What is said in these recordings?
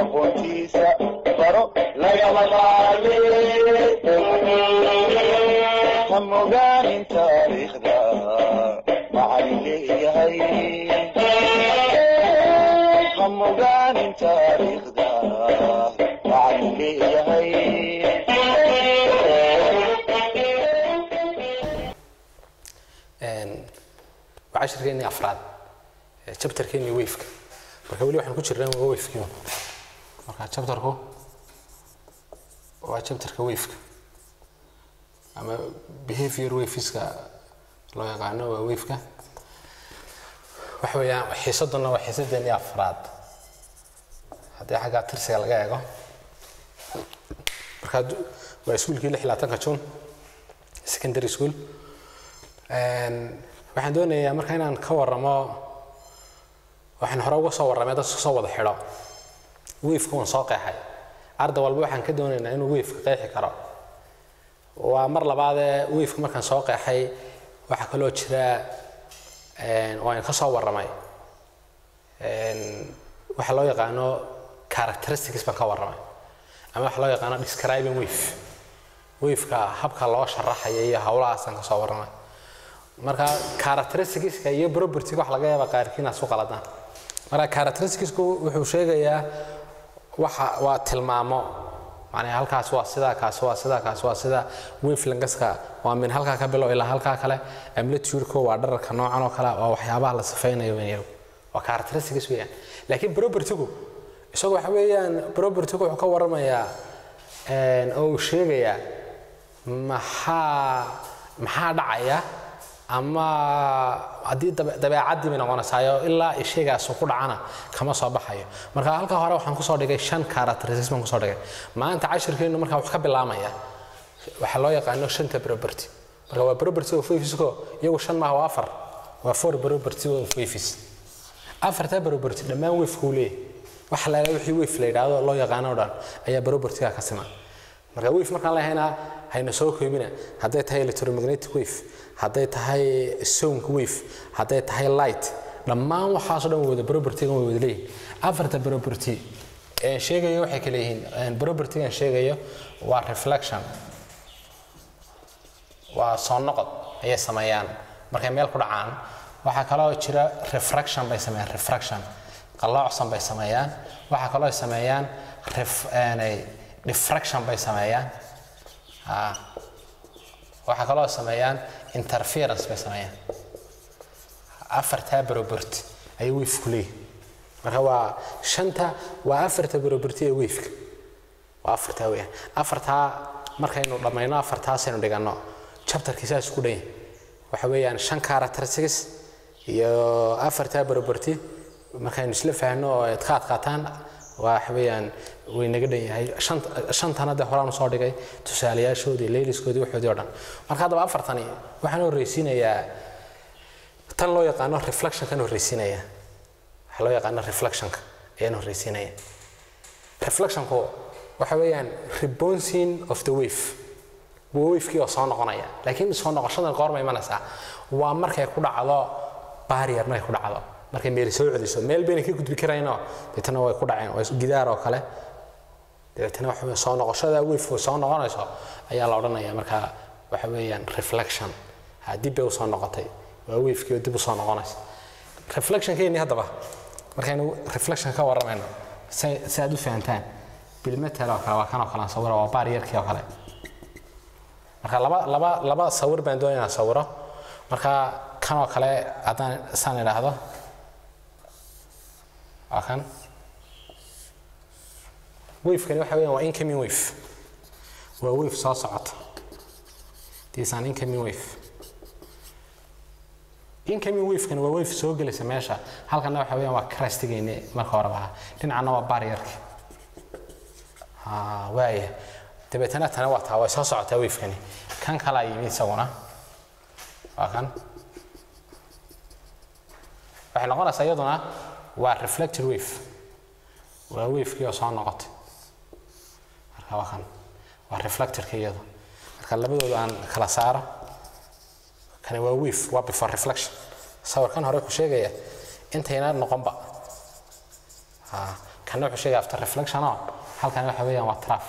aqoontiisa baro lagama maarme ha mogaanin taariikhda macalin leeyahay ha mogaanin taariikhda macalin leeyahay waa cashirkeennii afraad chapterkeennii wafeka marka weli waxaan ku jirnaa waa wafekii marka chapterku waa chapterka wafeka ama behavior wafiska loo yaqaano waa wafeka waxa weeyaan xiisaduna waa xiisadeennii afraad haddii xagga tirsiga laga eego marka waa iskuulkii lix iyo labaatanka june secondary school waxaan doonayaa marka inaan ka waramo waxaan hore uga soo warramay dadka soo wada xidho wafeka uun soo qeexay arday walba waxaan ka doonaynaa inuu wafeka qeexi karo waa mar labaadee wafeka markaan soo qeexay waxaa kaloo jira waan ka soo warramay waxa loo yaqaano characteristics baan ka warramay ama waxa loo yaqaano describing wave wafeka habka loo sharaxaya iyo howlahaasaan ka soo warramay marka characteristicska iyo propertyga wax laga yaaba qaarkiin aad su qaladaan marka characteristicsku wuxuu sheegayaa waxa waa tilmaamo macnaha halkaas waa sidaa kaas waa sidaa kaas waa sidaa wavelangaska waa min halkaa ka bilow ilaa halkaa kale amplitude-ku waa dhararka noocan oo kale waa waxyaabaha la sifaynayo weyn waa characteristics weeyaan laakiin propertygu isagu waxa weeyaan propertygu wuxuu ka warramayaa oo uu sheegayaa maxaa maxaa dhacaya ama haddii dabeecaddii bay noqonaysaayo ilaa ishaygaas ku dhacana kama soo baxayo marka halka hore waxaan kusoo dhigay shan characteristics baan kusoo dhigay maanta cashirkeenu marka wax ka bilaamaya waxaa loo yaqaano shanta property marka waa property of wavesko iyagu shan maaha waa afar waa four property of waves afarta property dhammaan wavekuu leeyahay waxa la wixii wave la yidhaahdo loo yaqaano o dhan ayaa propertyga ka siman marka wave markaan leehaynaa hayna soo koobina hadday tahay electromagnetic wave hadday tahay sound wave hadday tahay light dhammaan waxaasoo dhan wada propertygan way wada leeyihin afarta property ee sheegayo waxay kale yihiin propertygan sheegayo waa reflection waa soo noqod ayay sameeyaan markay meel ku dhacaan waxaa kaloo jira refraction bay sameeyaan refraction qalloocsan bay sameeyaan waxaa kaloo ay sameeyaan diffraction bay sameeyaan waxaa kaloo sameeyaan interference bay sameeyaan afartaa property ayay wafku leeyihin marka waa shanta waa afarta property ee wafka waa afartaa weeyaan afartaa markaynu dhammayno afartaasaynu dhiganno chapterkii saas ku dhan waxa weeyaan shan characteristics iyo afartaa property markaynu isla fahanno oo aad ka adkaataan waxa weeyaan way naga dhan yahay shantana dee horaan usoo dhigay tusaalayaashoodii leyliskoodii waxoodii o dhan marka haddaba afartani waxaan horreysiinayaa tan loo yaqaano reflectionkan horreysiinaya waxaa loo yaqaano reflectionka ayaan horreysiinaya reflectionku waxa weeyaan rebouncing of the wave waa wavekii oo soo noqonaya laakiin soo noqoshadan goorma imanaysaa waa markay ku dhacdo barrier markay ku dhacdo markay meel soo celiso meel bayna ka gudbi karayno deetana way ku dhaceen waa gidaar oo kale dabeetana waxa soo noqoshada wave soo noqonayso ayaa la odhanaya marka waxa weeyaan reflection ha dib bay usoo noqotay waa wavekii oo dib usoo noqonaysa reflectionkeeni haddaba markaynu reflection ka warramayno si aad u fahantaan bilmetel oo kale waa kan oo kale sawira waa barrierkii oo kale marka laba laba laba sawir baan doonaya inaan sawiro marka kan oo kale haddaan saan idhaahdo waa kan wavekani waxa weeyaan waa incoming wave waa wave soo socota this an incoming wave incoming wavekani waa wave soo gelaysa meesha halkana waxa weeyaan waa crastigeyni marka horeba ahaa dhinacana waa barrierki waaya dabeetana tana waa taa way soo socotaa wavekani kan kalaa yimi isaguna waa kan waxay noqonaysaa iyaduna waa reflected wave waa wavekii oo soo noqotay marka waa kan waa reflectorka iyada marka labadooda aan kala saaro kani waa wave waa before reflection sawirkan hore ku sheegaya intayna noqonba kana wuxuu sheegaya after reflection oo halkan waxa weeyaan waa traf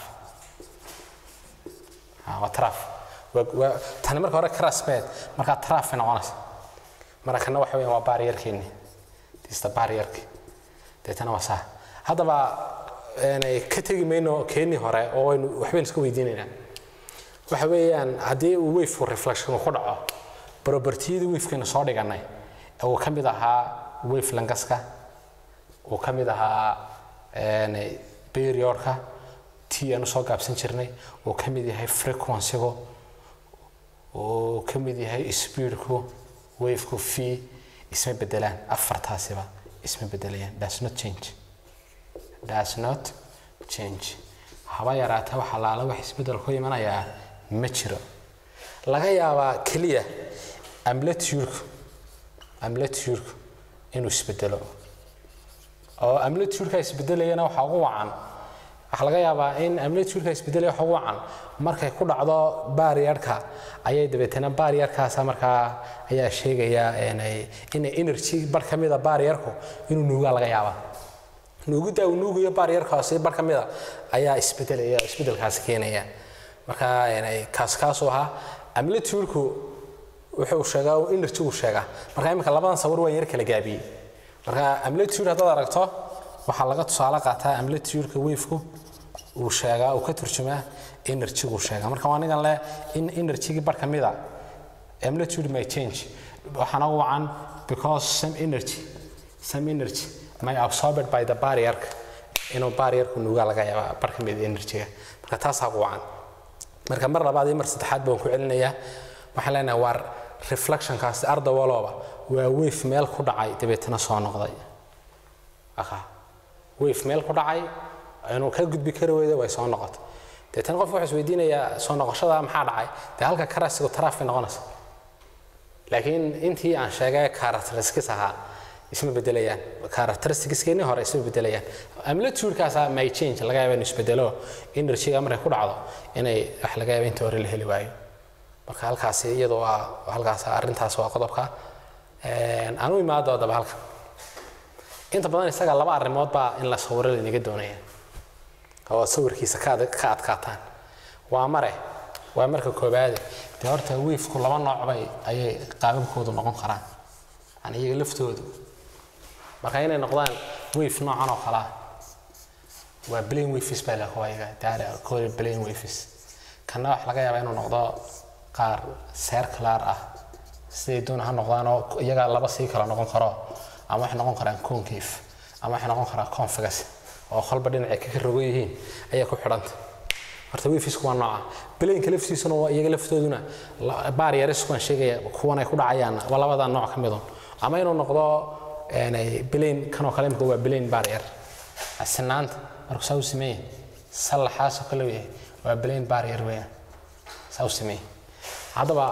Ah, waa traf Waa- waa- tani marka hore crasbed markaa traf ay noqonaysa marka kana waxa weeyaan waa barrierkeeni dista barrierki deetana waa saa haddaba aanay ka tegi mayno keenii hore oo waynu waxbaynu iska weydiinaynaa waxa weeyaan haddii uu wave reflection ku dhaco propertiyadii wavekana soo dhiganay ee uu ka mid ahaa wave langaska uu ka mid ahaa een, periodka t aanu soo gaabsan jirnay uu ka mid yahay frequencygu uu ka mid yahay speedku waveku v isma bedelaan afartaasiba isma bedelayaan does not change does not change haba yaraata waxa laala wax isbedel ku imanayaa ma jiro laga yaabaa keliya amplitude-ku amplitude-ku inuu isbedelo oo amplitude-ka isbedelayana waxaa ugu wacan waxaa laga yaabaa in amplitude-ka isbedelaya waxa ugu wacan markay ku dhacdo barrierka ayay dabeetana barrierkaasa markaa ayaa sheegaya inay in energy bar ka mida barrierku inuu nuugaa laga yaabaa nuugidda uu nuugayo barrierkaasi bar ka mida ayaa isbedelaya isbedelkaasi keenaya marka inay kaas kaasuu ahaa amplitude-ku wuxuu sheegaa uu energy uu sheegaa marka imika labadan sawir waa yar kala gaabiyey marka amplitude haddaad aragto waxaa laga tusaale qaataa amplitude-ka wave-ku uu sheegaa uu ka turjumaa energy-gu sheegaa marka waa nigan leh in energy-gii bar ka mida amplitude may change waxaana ugu wacan because some energy some energy may absorbed by the barrier inuu barrierku nuugaa laga yaaba bar ka mid energy-ga marka taasaa ugu wacan marka mar labaad iyo mar saddexaad baan ku celinayaa waxaan leenahay waa reflectionkaasi arda walooba waa wave meel ku dhacay dabeetana soo noqday aka wave meel ku dhacay inuu ka gudbi kari weydo way soo noqotay deetana qof wuxuu isweydiinayaa soo noqoshada maxaa dhacay dee halka karasigu taraaf bay noqonaysa laakiin intii aan sheegay characteristics ahaa isma bedelayaan characteristicskeennii hore isma bedelayaan amplitude-kaasa may change laga yaaba inuu isbedelo energy-ga markay ku dhacdo inay wax laga yaaba inta hore la heli waayo marka halkaasi iyadu waa halkaas arrintaas waa qodobka aan u imaado haddaba halka inta badan isaga laba arrimood baa in la sawiro laynaga doonaya oo sawirkiisa ka ad- ka adkaataan waa mare waa marka koobaade dee horta wiifku laba nooc bay ayay qaababkoodu noqon karaan yani iyaga laftoodu marka inay noqdaan wiif noocan oo kale ah waa plain wafis baa la kuwayaga daara kore plain wafis kana wax laga yaabaa inuu noqdo qaar circular ah siday doon ha noqdaan oo iyaga laba sii kala noqon karo ama waxay noqon karaan concave ama waxay noqon karaan convex oo kolba dhinacay ka rogo yihiin ayay ku xidhanta horta wafisku waa nooca plainka laftiisuna waa iyaga laftooduna barriersku waan sheegaya kuwan ay ku dhacayaan waa labada nooc ka midun ama inuu noqdo plain kanoo kale imika waa plain barrier sinaanta markuu saa u sameeye sallaxaasoo kale yahay waa plain barrier weeyaan saa u sameeye haddaba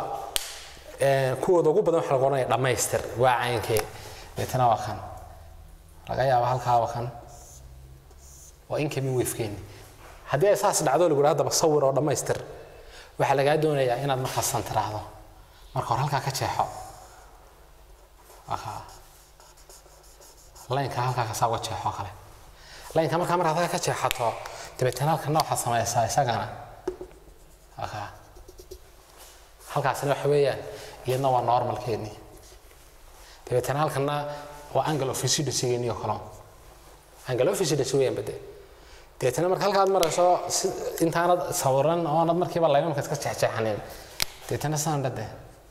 kuwooda ugu badan waxa lagu odhanaya dhammaystir waa caynkee deetana waa kan laga yaabo halkaa waa kan waa incoming wafekeeni haddii ay saas dhacdo lagu haddaba sawir oo dhammaystir waxaa lagaa doonayaa inaad markaasan tiraahdo marka hore halkaa ka jeexo laynka halkaa kasaa uga jeexo kale laynka markaa markaad halkaa ka jeexato dabeetana halkana waxaad samaysaa isagana halkaasina waxa weeyaan iyadna waa normalkeennii dabeetana halkana waa angle of residency-geenii oo kale angle of residency weeyaan bade dabeetana marka halkaad marayso intaanad sawiran oonad markiiba laymamka iska jeexjeexanin dabeetana saan dhade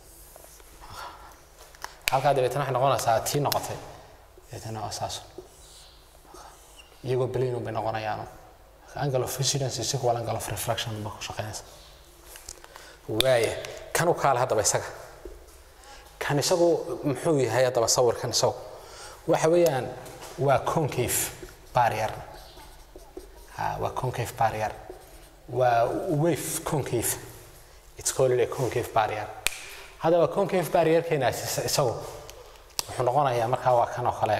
halkaa dabeetana waxay noqonaysaa tii noqotay dabeetana waa saas iyagoo belayn bay noqonayaan angle of residence is equal angle of refraction ba ku shaqeynaysa waaya kan u kaale haddaba isaga kan isagu muxuu yahay haddaba sawirkan isagu waxa weeyaan waa concave barrier ha waa concave barrier waa wave concave it's called a concave barrier haddaba concave barrierkeenaas isagu wuxuu noqonayaa markaa waa kan oo kale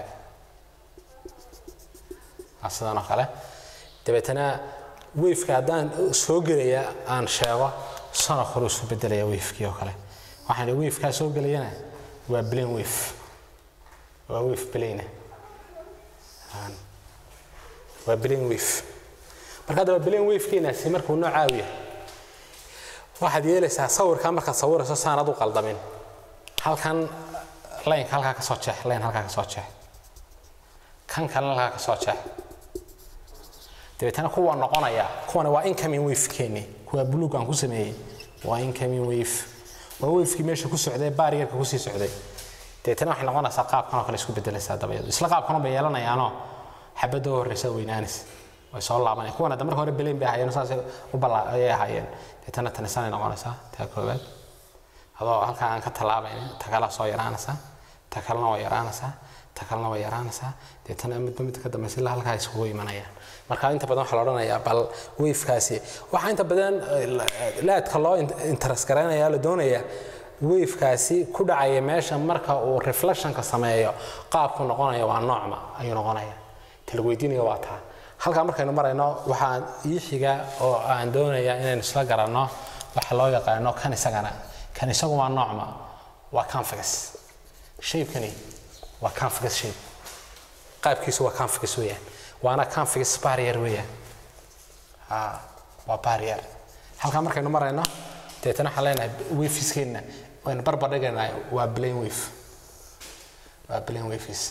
sidan oo kale dabeetana wafeka haddaan soo gelaya aan sheego sano kale isu bedelaya wafekii oo kale waxaan ihi wafekaa soo gelayana waa blain wave waa wave blaina waa plane wave marka haddaba plane wavekeenaasi markuu noocaa u yahay waxaad yeelaysaa sawirkaa markaad sawirayso saanad u qaldamin halkan laynka halkaa ka soo jeex layn halkaa ka soo jeex kan kalena halkaa ka soo jeex dabeetana kuwa noqonaya kuwana waa incoming wave-keeni kuwa buluug aan ku sameeyey waa incoming wave waa wavekii meesha ku socday baariyarka kusii socday dabeetana waxay noqonaysaa qaabkan oo kale isku bedelaysaa dabayadu isla qaabkan bay yeelanayaanoo xabadda u horreysa weynaanis way soo laabanayaan kuwana hadda marka hore beleyn bay ahaayeen saasay u balla ayay ahaayeen dabeetana tanisanay noqonaysaa taa koowaad adoo halkaa aan ka tallaabaynin ta kalea soo yaraanaysaa ta kalena waa yaraanaysaa ta kalena waa yaraanaysaa deetana midba mid ka dambaysa ilaa halkaa isugu imanayaan marka inta badan waxaa la odhanayaa bal wavekaasi waxaa inta badan laadka loo interes garaynaya la doonaya wavekaasi ku dhacaya meesha marka uu reflectionka sameeyo qaabku noqonaya waa noocma ayuu noqonaya tala weydiinaya waa taa halkaa markaynu marayno waxaan ii xiga oo aan doonayaa inaynu isla garanno waxa loo yaqaano kan isagana kan isagu waa noocma waa convex shaybkani waa convex shape qaabkiisu waa convex weeyaan waana convex barrier weeyaan ha waa barrier halkaa markaynu marayno deetana waxaan leenahay wafiskeena waynu barbar dhigaynaa waa plane wave waa plane waves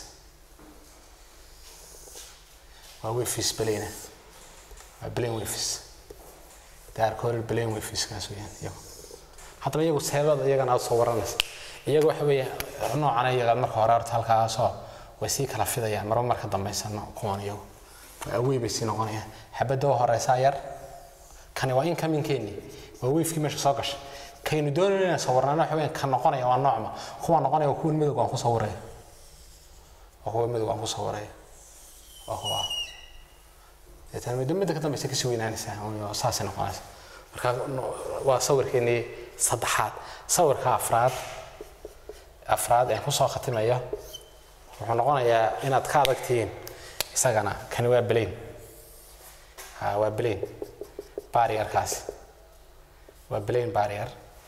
waa waves plane waa plane waves they are called plane waves kaas weeyaan iyagu haddaba iyagu seebada iyagana aad soo waranaysa iyagu waxa weeye noocan iyaga marka hore horta halkaasoo way sii kala fidayaan marba marka dambaysano kuwan iyagu awey bay sii noqonayaan xabadda oo horeysaa yar kani waa incomingkeeni waa wavekii meesha soo gashay kaynu doonayno inaan sawirnaano waxa weeyaan ka noqonaya waa noocma kuwa noqonaya waa kuwan midowga aan ku sawiraya waa kuwa midowga aan ku sawiraya waa kuwa deetana midba midda ka dambaysa kasii weynaanaysaa saasay noqonaysa marka waa sawirkeenii saddexaad sawirka afraad afraad aan kusoo khatimayo wuxuu noqonayaa inaad ka adagtihiin isagana kani waa belayn ha waa belayn barrierkaasi waa belayn barrier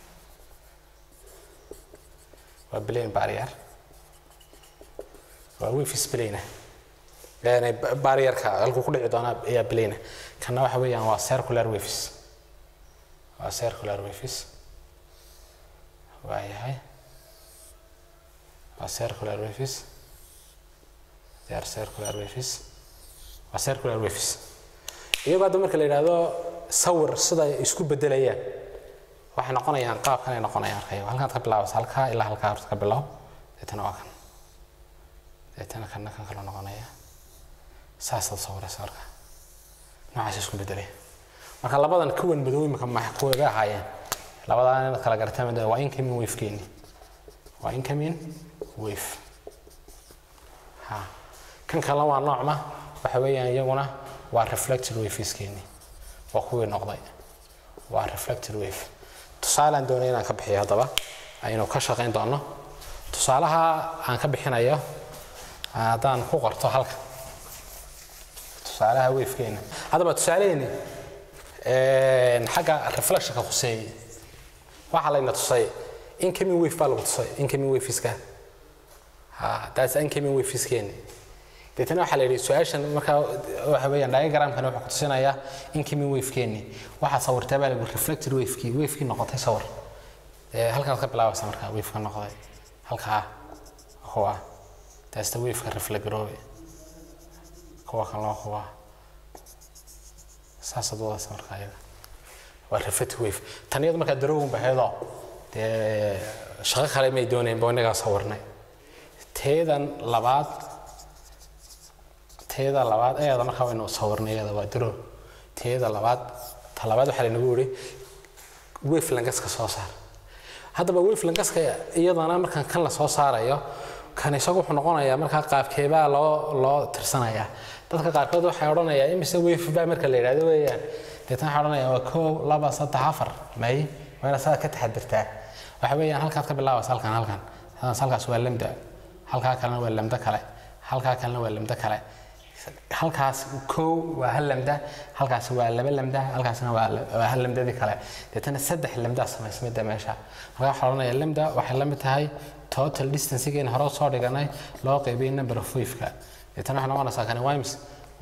waa belayn barrier waa wifis belayna yani barrierka halkuu ku dhici doonaa ayaa belayna kana waxa weeyaan waa circular waves waa circular waves waa yahay waa circular waves they are circular waves waa circular waves iyagoo hadda marka la yidhaahdo sawir sida ay isku bedelayaan waxay noqonayaan qaabkan ay noqonayaan arkayo halkaad ka bilaabaysa halkaa ilaa halkaa horta ka bilow deetana waa kan deetana kanna kan kale noqonaya saasaad sawiraysa marka noocaas isku bedelaya marka labadan kuwan madow imika ma kuwabay ahaayeen labadan inaad kala garataan mid waa incoming wave keeni waa incoming wave ha kan kalena waa noocma waxa weeyaan iyaguna waa reflected waves keeni waa kuwii noqday waa reflected wave tusaalaan doonay inaan ka bixiyo haddaba aynu ka shaqayn doono tusaalaha aan ka bixinayo haddaan ku qorto halka tusaalaha wavekeena haddaba tusaalaheeni xagga reflectionka khuseeyey waxaa layna tusay incoming wave baa lagu tusay incoming waveska ha that's incoming waveskeeni deetana waxaa la yidhi su-aashan markaa waxa weeyaan diagramkani wuxuu kutusinayaa incoming wavekeeni waxaa sawirtaa baa lagu reflected wavekii wavekii noqotay sawir halkaad ka bilaabaysa markaa waveka noqday halkaa kuwa that's the waveka reflectroobe kuwa kan loo kuwa saasaad wadaysa markaa iyaga waa reflected wave tan iyadu markaa darowin baheedoo dee shaqo kale may dooneen ba inagaa sawirnay teedan labaad teeda labaad eeda markaa waynu sawirnay iyada waa darow teeda labaad ta labaad waxaa laynagu yidhi wave langaska soo saar haddaba wave langaska iyadana markaan kan la soo saarayo kan isagu wuxuu noqonayaa markaa qaabkeebaa loo loo tirsanayaa dadka qaarkood waxay odhanayaa imise wave baa marka la yidhahdo weeyaan deetana waxay odhanayaa waa koow laba saddex afar may waa inaad saa ka taxadirtaa waxa weeyaan halkaad ka bilaabaysa halkan halkan halkaas waa lamda halkaa kalena waa lamda kale halkaa kalena waa lamda kale halkaas kow waa hal lamda halkaas waa laba lamda halkaasna waa hal lamdadii kale deetana saddex lamdaa samaysmida meesha marka waxaa odhanaya lamda waxay la mid tahay total distancegeena hore soo dhiganay loo qaybiyay number of waveka deetana waxay noqonaysaa kani wimes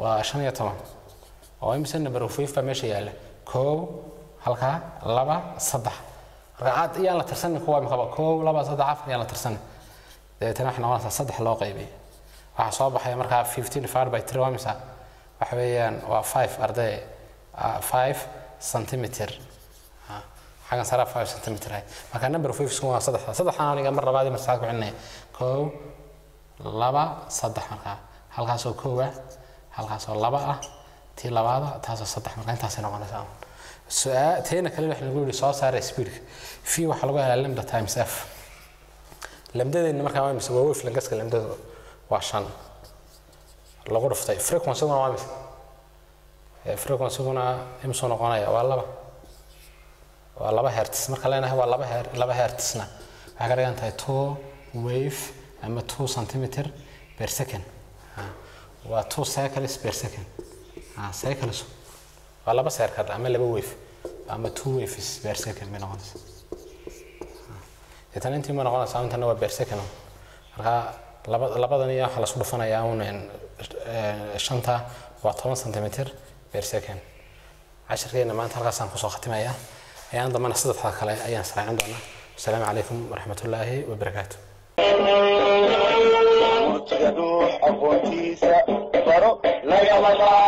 waa shan iyo toban oo imise number of wave baa meesha yaalla koow halkaa laba saddex marka aad iyaan la tirsanin kuwa imikaba koow laba saddex afar iyaan la tirsanin dabeetana waxay noqonaysaa saddex loo qaybiyey waxaa soo baxaya markaa fifteen divided by three waa imisa waxa weeyaan waa five arday ah, five centimeter Ah, xaggan sare five centimeter ahayd marka number of waves waa saddexda saddexdan aniga mar labaad iyo mar saddexaad ku celinaya koow laba saddex markaa halkaasoo koow ah halkaasoo laba ah tii labaada taasoo saddex marka intaasay noqonaysaa su-aa teena kale waxa lagu yihi soo saara speedka v waxaa lagu helaa lambda times f lamdadeena markaa waa mise waa wave langaska lamdada waa shan lagu dhuftay frequencyguna waa mise Eh, frequencyguna imsuu noqonaya waa laba waa laba hertz marka leenahay waa laba her laba hertzna waxay ka dhigan tahay two wave ama two centimeter per second Ah, waa two cycles per second Ah, cycles waa laba circle ama laba wave ama two waves per second bay noqonaysa deetana intii ma noqonaysaa intana waa per second marka laba labadan iyo waxaa lasku dhufanayaa un een, eh, shanta waa toban centimeter per second cashirkeena maanta halkaasaan kusoo khatimayaa ayaan dambana saddexda kale ayaan israacin doonaa asalaamu calaykum waraxmatullaahi wabarakaatu murtiga dhuux aqoontiisa baro lagama